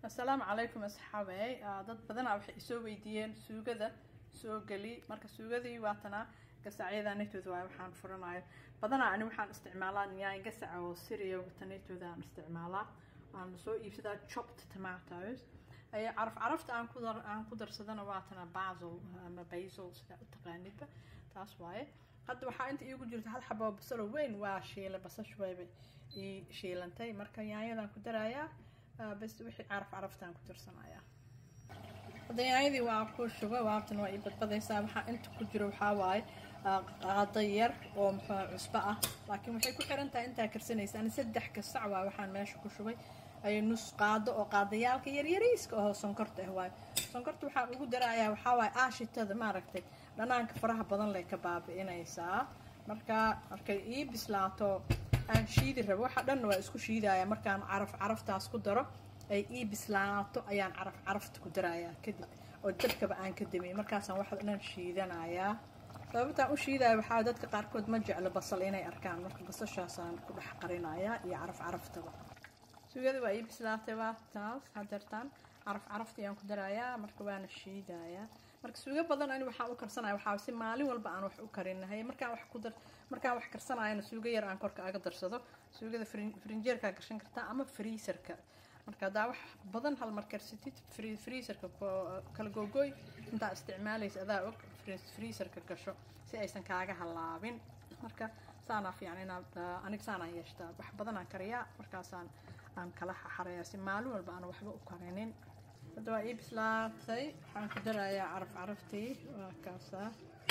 assalaamu calaykum asxaabey dad badanaa waxay isoo weydiiyeen suugada soo geli marka suugadii waatana gasacyada nitooda waay waxaan furanayo badanaa ani waxaan isticmaalaa nyaay gasaca oo siriya tanitooda aan isticmaalaa waan soo iibsadaa chopped tomatoes ay caraf carafta aan ku dar aan ku darsadana waatana basil ama basil sidaa u taqaanidba taas waaye hadda waxaa inta iigu jirta hal xabo basalo weyn waa shiilay basashu wayba ii shiilantay marka yaanyadan ku darayaa bas wixii caraf caraftaan ku tirsanayaa hadda yaanyadii waa ku shuba waabtan waa ii badbadaysaa waxaa inta ku jiro waxaa waaye qaado yar oo muxuu cusbo ah laakiin waxay ku xiran tahay intaa karsanaysa ani saddex kasac waa waxaan meesha ku shubay ay nus qaado oo qaadayaalka yaryariiska oo sonkorta ah waayo sonkorta waxaan ugu darayaa waxaa waaye aashitada maaragtay dhanaanka faraha badan leh ka baabi'inaysaa marka markay ii bislaato aan shiidi rabo waxa dhanna waa isku shiidaya markaan caraf caraftaas ku daro ay ii bislaato ayaan caraf carafta ku darayaa kadib oo dabkaba aan ka damiyay markaasaan waxa dhan shiidanayaa sababtaan u shiidaya waxaa dadka qaarkood ma jeclo basal inay arkaan marka basashaasaan ku dhex qarinayaa iyo caraf caraftaba suugada waa ii bislaatay waa taas hadeertaan caraf carafta ayaan ku darayaa marka waana shiidayaa marka suugo badan ani waxaan u karsanaya waxaa si maalin walba aan wax u karinahay markaan wax ku dar markaan wax karsanayana suugo yar aan korka aga darsado suugada frinjeerkaa gashan kartaa ama freeserka marka haddaa wax badan hal mar karsatid freeserka kala googooy intaa isticmaalaysa adaa og freeserka gasho si aysan kaaga halaabin marka saanaa fiican inaad aniga saanaan yeeshtaa wax badanaan kariyaa markaasaan aan kala xareeyaa si maalin walba aan waxba u karinin hadda waa ii bislaatay waxaan ku darayaa caraf caraftii waa kaasaa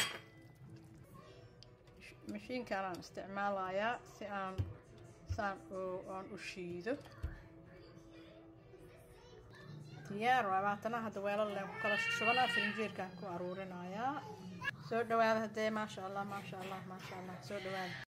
mashiinkaanaan isticmaalayaa si aan saan aan u shiido diyaar waa baatana hadda weelal leen ku kala shubana frinjeerkaan ku aruurinayaa soo dhawaada haddee maasha allah maasha allah maasha allah soo dhawaada